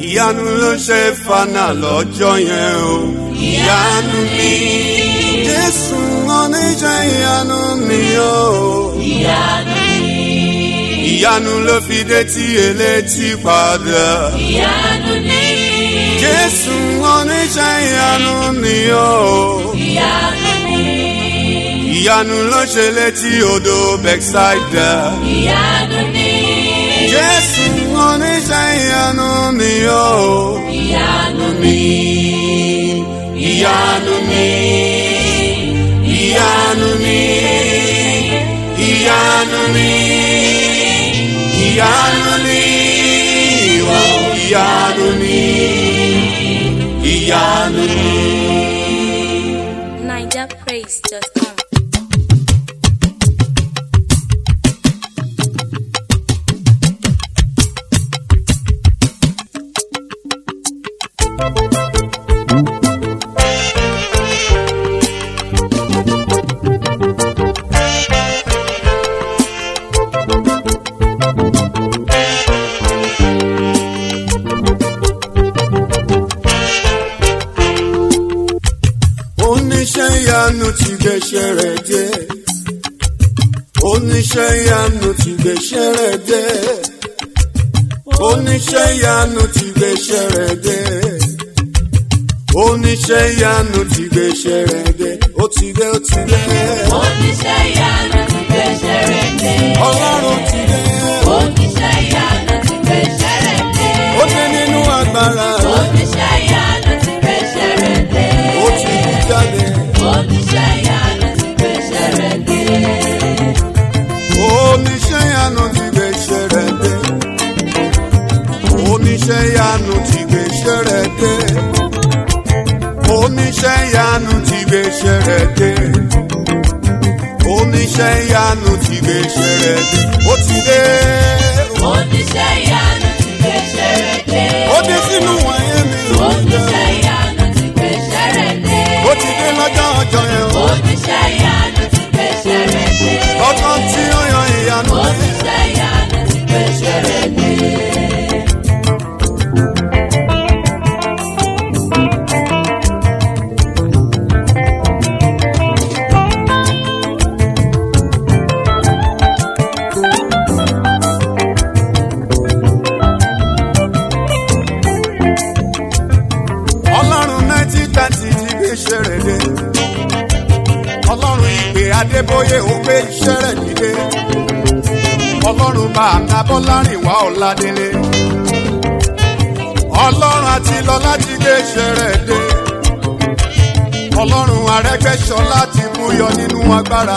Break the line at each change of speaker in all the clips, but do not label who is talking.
ìyanu ló ṣe fana lọ́jọ́ yẹn o ìyanu ni jésù oníṣẹ́ ìyanu ni o
ìyanu ni
ìyanu ló fi dé tí elétí padà
ìyanu ni
jésù oníṣẹ́ ìyanu ni o
ìyanu ni
ìyanu ló ṣe létí odò bẹ́ksáìdà
ìyanu ni
jésù oníṣẹ́ ìyanu ni o
ìyanu
ni ìyanu ni ìyanu ni ìyanu ni ìyanu ni o ìyanu ni ìyanu ni.
NigerPraise.com.
oníṣẹ́ ìyanu ti gbèsè rẹ̀ dé oníṣẹ́ ìyanu ti gbèsè rẹ̀ dé oníṣẹ́ ìyanu ti gbèsè rẹ̀ dé oníṣẹ́ ìyanu ti gbèsè rẹ̀ dé ó ti dé ó ti dé
oníṣẹ́ ìyanu ti gbèsè rẹ̀ dé
ọlọ́run ti dé
oníṣẹ́ ìyanu ti gbèsè rẹ̀ dé
ó dé nínú agbára
oníṣẹ́ ìyanu ti gbèsè rẹ̀ dé
ó ti kú jáde
oníṣẹ́ ìyanu ti gbèsè rẹ̀ dé
oníṣẹ́ ìyanu ti gbèsè rẹ̀ dé oníṣẹ́ ìyanu ti gbèsè rẹ̀ dé oníṣẹ́ ìyanu ti gbèsè rẹ̀ dé oníṣẹ́ ìyanu ti gbèsè rẹ̀ dé ó ti dé
oníṣẹ́ ìyanu ti gbèsè rẹ̀ dé
ó dé sínú wọ̀nyí mi
oníṣẹ́ ìyanu ti gbèsè rẹ̀ dé
ó ti dé lọ́jọ́ ọjọ́ yẹn o
oníṣẹ́ ìyanu ti gbèsè rẹ̀ dé
lọ́jọ́ tí ó yan ìyanu dé.
oníṣẹ́ ìyanu ti gbèsè rẹ̀ dé.
ọlọ́run nineteen thirty ti gbé iṣẹ́ rẹ̀ dé ọlọ́run ìpè adébóyè ó gbé iṣẹ́ rẹ̀ dìde ọlọ́run bàbá bọ́lárìnwá ọ̀làdélé ọlọ́run àti lọ́lá ti gbé iṣẹ́ rẹ̀ dé ọlọ́run arẹ́gbẹ́sọlá ti mú yọ nínú agbára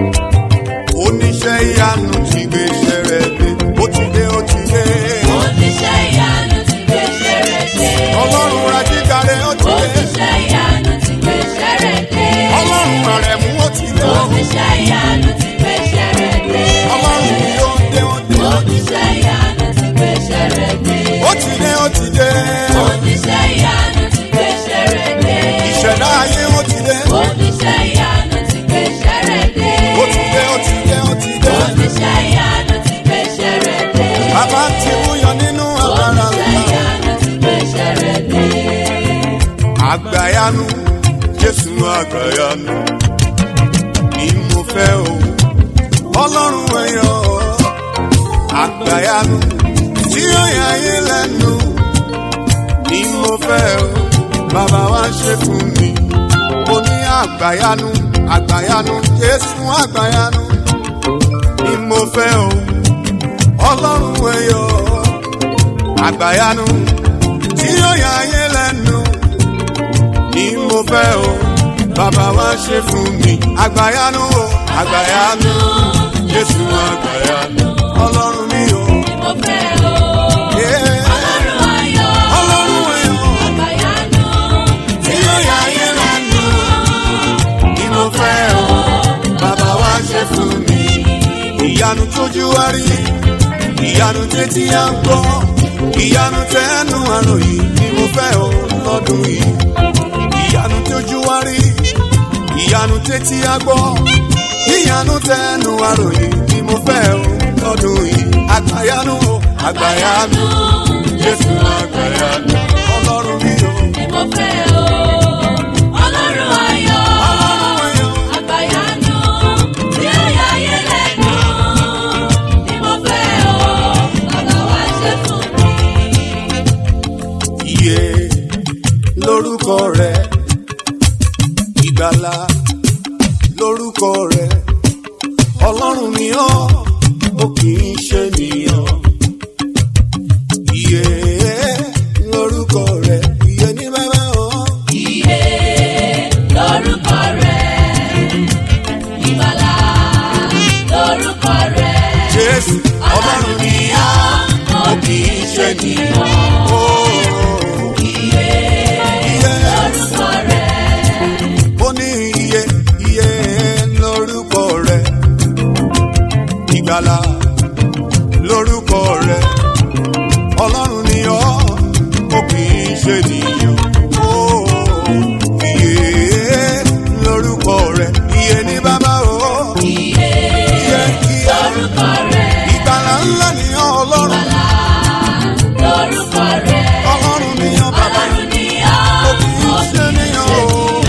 oníṣẹ́ ìyanu ti gbé iṣẹ́ rẹ̀ dé ó ti dé ó ti dé
oníṣẹ́ ìyanu ti gbèsè rẹ̀ dé.
ọlọ́run rajígare ó ti dé
oníṣẹ́ ìyanu ti gbèsè rẹ̀ dé.
ọlọ́run àrẹ̀mú ó ti dé
oníṣẹ́ ìyanu ti gbèsè rẹ̀ dé.
ọlọ́run mi ó dé ó dé
oníṣẹ́ ìyanu ti gbèsè rẹ̀ dé.
ó ti dé ó ti dé
oníṣẹ́ ìyanu ti gbèsè rẹ̀ dé.
ìṣẹ̀dá ayé ó ti dé
oníṣẹ́ ìyanu ti gbèsè rẹ̀ dé.
ó ti dé ó ti dé ó ti dé
oníṣẹ́ ìyanu ti gbèsè rẹ̀ dé.
bàbá ti mú yọ nínú agbára
oníṣẹ́
ńlá
ìyanu ti gbèsè rẹ̀ dé.
àgbàyanu jésù àgbàyanu ni mo fẹ́ o ọlọ́run ẹ̀yọ́ àgbàyanu tí ó yà ayé lẹ́nu ni mo fẹ́ o bàbá wa ṣe fún mi mo ní àgbàyanu àgbàyanu jésù àgbàyanu ni mo fẹ́ o ọlọ́run ẹ̀yọ́ àgbàyanu tí ó yà ayé lẹ́nu ni mo fẹ́ o bàbá wa ṣe fún mi àgbàyanu o àgbàyanu jésù àgbàyanu ọlọ́run mi o.
mo fẹ́ o.
Yeah.
ọlọ́run ayọ̀.
ọlọ́run ẹ̀yọ́
àgbàyanu.
tí ó yà ayé lẹ́nu ni mo fẹ́ o bàbá wa ṣe fún mi. ìyanu tójú wá rí ìyanu tẹ́tí à ń gbọ́ ìyanu tẹ́nu àròyìn ni mo fẹ́ o lọ́dún yìí. ìyanu tójú wá rí ìyanu tẹ́tí á gbọ́ ìyanu tẹ́nu àròyìn ni mo fẹ́ o lọ́dún yìí. àgbàyanu o àgbàyanu jésù àgbàyanu. iye lórúkọ rẹ ìgbàlà lórúkọ rẹ ọlọ́run ni ọ́ ó kì í ṣe nìyàn iye lórúkọ rẹ iye ní bàbá ọ́
Iye lórúkọ rẹ̀, ìgbàlà lórúkọ rẹ̀.
jésù ọlọ́run ni ọ́ ó kì í ṣe nìyàn ó
Iye
iye
lórúkọ rẹ̀,
ó ní iye iye lórúkọ rẹ ìgbàlà lórúkọ rẹ ọlọ́run ni ọ́ ó kì í ṣe nìyàn ó iye lórúkọ rẹ iye ní bàbá o
iye
iye iye
lórúkọ rẹ̀,
ìgbàlà ńlá ni ọ́ ọlọ́run
lórúkọ rẹ̀.
ọlọ́run ni ọ́ bàbá
Ọlọ́run ni
ó kì í
ọ́,
ṣe nìyàn o.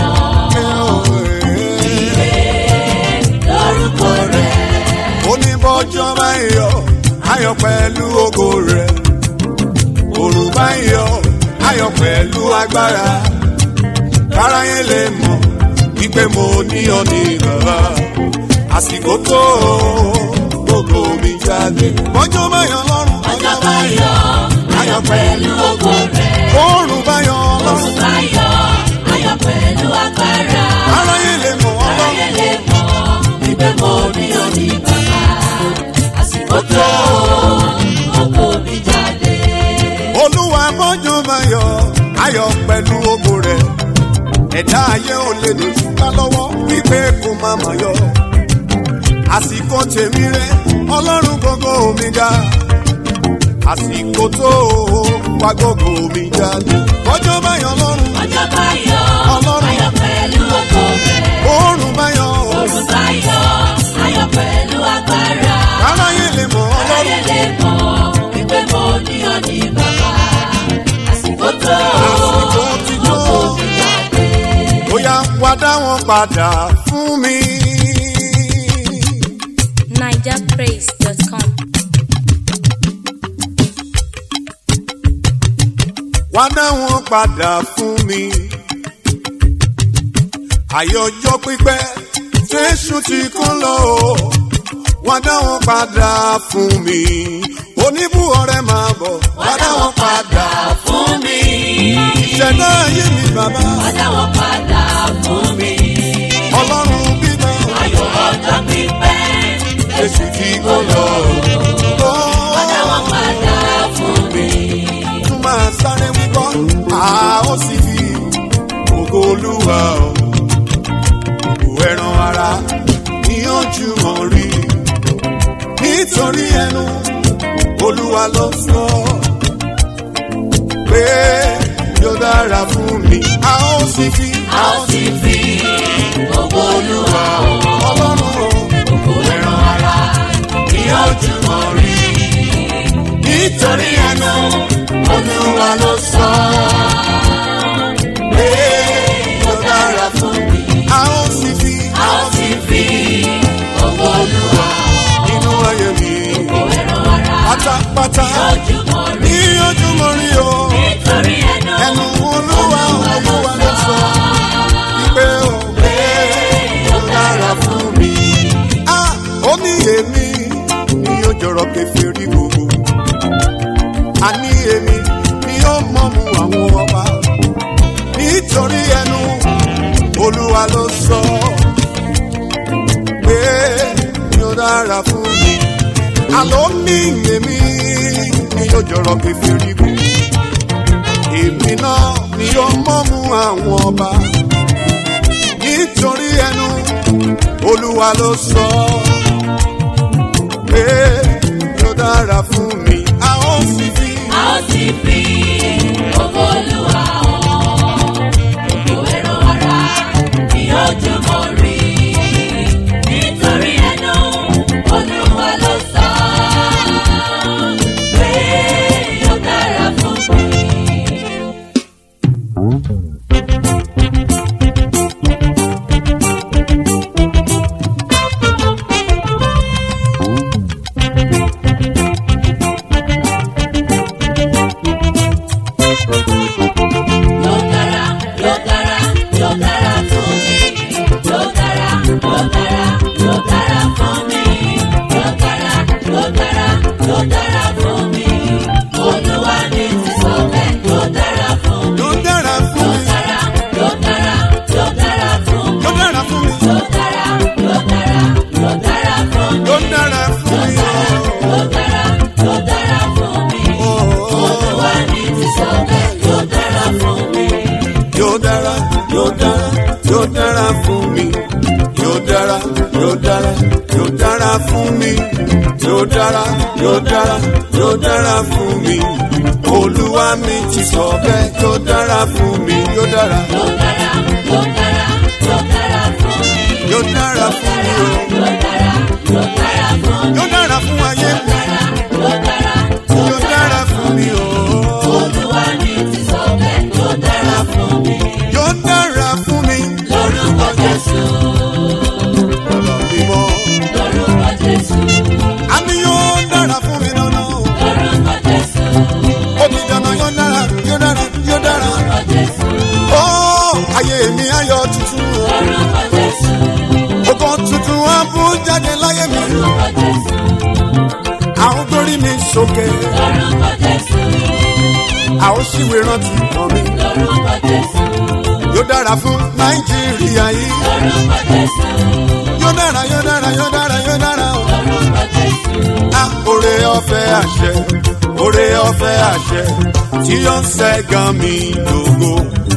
lórúkọ rẹ̀.
oníbọ́jọ́ bá ń yọ ayọ̀ pẹ̀lú ògo rẹ̀ òrùn bá ń yọ ayọ̀ pẹ̀lú agbára káráyé lè mọ̀ wípé mo ní ọ ní bàbá àsìkò tó gbogbo mi jáde bọ́jọ́ bá yọ lọ́rùn
Ọjọ́ bá yọ, ayọ̀ pẹ̀lú ògo rẹ̀.
òrùn bá yọ lọ́rùn
Òrùn bá yọ, ayọ̀ pẹ̀lú agbára.
káráyé lè mọ̀ ọlọ́run
Aráyé lè mọ̀ wípé mo ní òní bàbá. Àsìkò tó ògo mi jáde.
olúwa bọ́jọ́ bá yọ ayọ̀ pẹ̀lú ògo rẹ̀ ẹ̀dá ayé ò lè lè ṣúká lọ́wọ́ wípé kò má mà yọ àsìkò tèmi rẹ ọlọ́run gbogbo mi ga àsìkò tó wá gbogbo mi jáde bọ́jọ́ bá yọ lọ́run
Ọjọ́ bá yọ,
Ọlọ́run.
ayọ̀ pẹ̀lú ògo rẹ̀.
oòrùn bá yọ
Òrùn bá yọ, ayọ̀ pẹ̀lú agbára.
aráyé lè mọ̀
Aráyé
ọlọ́run
lè mọ̀ wípé mo ní òní bàbá. Àsìkò tó
Àsìkò ti tó.
ògo mi jáde.
bóyá wá dá wọn padà fún mi.
nigerpraise.com.
wá dá wọn padà fún mi. àyè ọjọ́ pípẹ́ jésù ti kún lọ o. wá dá wọn padà fún mi. oníbù ọ̀rẹ́ máa bọ̀ wá dá wọn padà.
fún mi.
ìṣẹ̀dá ayé mi bàbá
Wá dá wọn padà fún mi.
ọlọ́run bímọ.
Ayọ̀ ọjọ́ pípẹ́.
jésù ti kún lọ o.
Wá dá wọn padà fún mi.
tún máa sáré wípọ́ a ó sì fi ògo olúwa o. ògo ẹran ara ní ojúmọ́ rí nítorí ẹnu olúwa ló sọ pé yóò dára fún mi a ó sì fi
A ó sì fi ògo Olúwa
ọlọ́run o.
ògo ẹran ara ní ojúmọ́ rí.
nítorí ẹnu
Olúwa ló sọ
pé yóò dára fún
fún mi.
a ó sì fi
A ó sì fi ògo Olúwa
inú ayé mi
ògo ẹran ara
pátápátá.
ní ojúmọ́ rí.
ní ojúmọ́ rí o
Nítorí ẹnu
ẹnu olúwa olúwa ló sọ wípé o pé ó dára fún mi. a ó ní èmi ni yóò jọrọ kẹfìrí gbogbo a ní èmi ni yóò mọ̀mú àwọn ọba nítorí ẹnu olúwa ló sọ pé yóò dára fún mi. àlọ́ ní èmi ni yóò jọrọ kẹfìrí gbogbo èmi náà ni ó mọ́mú àwọn ọba nítorí ẹnu olúwa ló sọ pé yóò dára fún mi a ó sì fi
A ó sì fi ògo Olúwa hàn. Ògo ẹran ara ní ojúmọ́ rí. Nítorí ẹnu Olúwa ló sọ pé yóò dára fún mi.
Thank dára yóò dára fún mi yóò dára yóò dára yóò dára fún mi olúwa mi ti sọ bẹ́ẹ̀ yóò dára fún mi yóò dára
Yóò dára, yóò dára, yóò dára fún mi.
yóò dára fún mi o
Yóò dára, yóò dára fún mi.
yóò dára fún ayé mi
Yóò dára,
yóò dára fún mi o
Olúwa mi ti sọ bẹ́ẹ̀, yóò dára fún mi.
yóò dára fún mi
Lórúkọ Jésù,
bàbá mi mọ́
lórúkọ Jésù,
àmì yóò dára fún mi lọ́nà o
lórúkọ Jésù,
ó ti dáná yóò dára yóò dára yóò dára
lórúkọ Jésù,
ó ayé mi ayọ̀ tuntun o.
lórúkọ Jésù,
Ọkọ̀ tuntun wá bú jáde láyé mi.
lórúkọ Jésù,
Àwọn gbórí mi sókè.
lórúkọ Jésù,
Àwọn ṣìwé rántí kan mi.
lórúkọ Jésù,
Yóò dára fún Nàìjíríà yìí.
lórúkọ Jésù,
Yóò dára yóò dára yóò dára yóò dára o.
lórúkọ Jésù,
A òrè ọ̀fẹ́ àṣẹ. Òrè ọ̀fẹ́ àṣẹ. Tí yóò ń ṣẹ́gun mi lógo.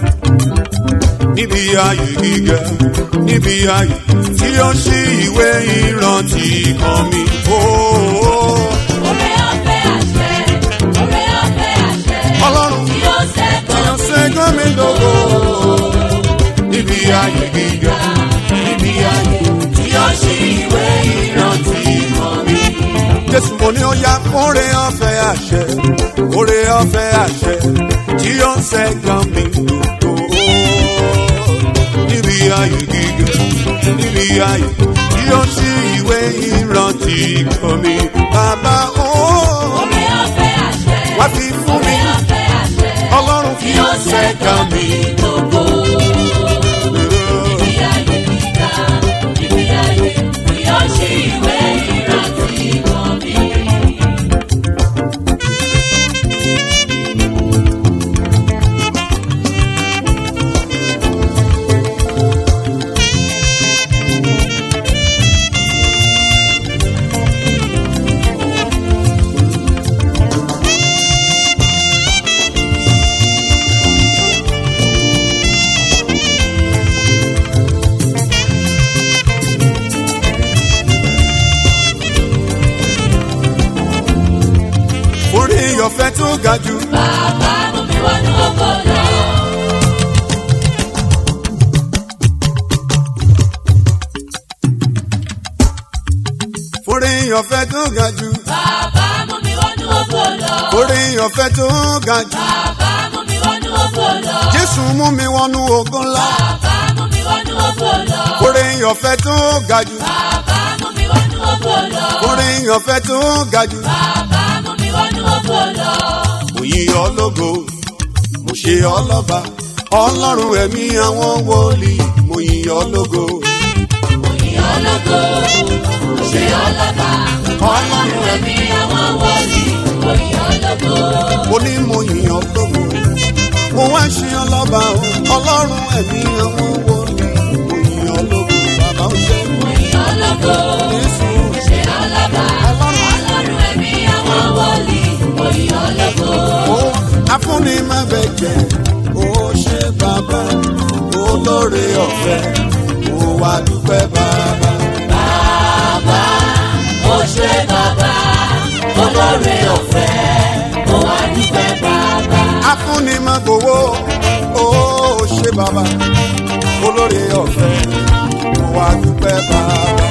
Níbi ayé gíga, níbi ayé tí ó ṣí ìwé ìrántí kan mi. Ooo.
oore ọ̀fẹ́ àṣẹ, oore ọ̀fẹ́ àṣẹ,
Ọlọ́run
tí ó ṣẹ́gun
Èèyàn ṣẹ́gun mi lógo. Níbi ayé gíga, níbi ayé tí ó ṣí ìwé ìrántí kan mi. Jésù mo ní ó yá kórè ọ̀fẹ́ àṣẹ, kórè ọ̀fẹ́ àṣẹ tí ó ń ṣẹ́gun mi lógo. Níbi ayé gíga, níbi ayé tí ó ṣí ìwé ìrántí kan mi. Bàbá ó
oore ọ̀fẹ́ àṣẹ,
wá fi fún mi,
oore ọ̀fẹ́ àṣẹ,
Ọlọ́run
tí
tí
ó
ó ṣẹ́gun mi.
gbogbo. Níbi ayé gíga, níbi ayé tí ó ṣí ìwé ìrántí kan mi.
orí ọ̀fẹ́ tó ga jù.
Bàbá mú mi wọnú ògo lọ.
orí ọ̀fẹ́ tó ga jù.
Bàbá mú mi wọnú ògo lọ.
orí ọ̀fẹ́ tó ga jù.
Bàbá mú mi wọnú ògo lọ.
Jésù mú mi wọnú ogun ńlá.
Bàbá mú mi wọnú ògo lọ.
orí ọ̀fẹ́ tó ga jù.
Bàbá mú mi wọnú ògo lọ.
orí ọ̀fẹ́ tó ga jù.
Bàbá mú mi wọnú ògo lọ.
mo yí ọ lógo mo ṣe ọ lọ́ba ọlọ́run ẹ̀mí àwọn wòlíì mo yí ọ lógo.
Mo yìn ọ́ lógo, mo ṣe ọ́ lọ́ba. Ọlọ́run ẹ̀mí àwọn wọ̀lì, mo yìn ọ́ lógo.
mo ní mo yí ọ lógo mo wá ṣe ọ lọ́ba o ọlọ́run ẹ̀mí àwọn wòlíì mo yí ọ lógo bàbá ó ṣe
Mo yìn ọ́ lógo,
Jésù.
mo ṣe ọ́ lọ́ba. Ọlọ́run ẹ̀mí àwọn wọ̀lì, mo yìn ọ́ lógo.
Ó afúnni má bẹ jẹ ó ṣe bàbá olóore ọ̀fẹ́ ó wá dúpẹ́ bàbá.
Bàbá, mo ṣe bàbá, olóore ọ̀fẹ́, mo wá dúpẹ́ bàbá.
afúnni má gbowó ó ṣe bàbá olóore ọ̀fẹ́ ó wá dúpẹ́ bàbá.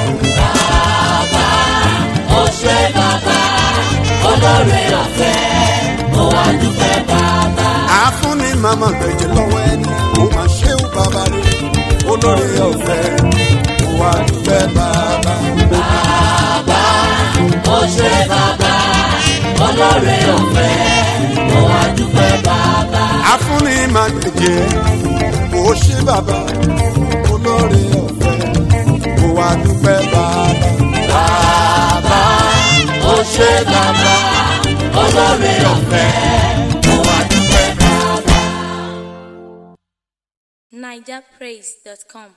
Bàbá, mo ṣe bàbá, olóore ọ̀fẹ́, mo wá dúpẹ́ bàbá.
afúnni má má gbẹ̀jẹ̀ lọ́wọ́ ẹni ó má ṣe ó bàbá rẹ̀ olóore ọ̀fẹ́ ó wá dúpẹ́ bàbá.
Bàbá, mo ṣe bàbá, olóore ọ̀fẹ́, mo wá dúpẹ́ bàbá.
afúnni má gbẹ̀jẹ̀ ó ṣe bàbá olóore ọ̀fẹ́ ó wá dúpẹ́ bàbá.
Bàbá, mo ṣe bàbá, olóore ọ̀fẹ́, mo wá dúpẹ́ bàbá.
nigerpraise.com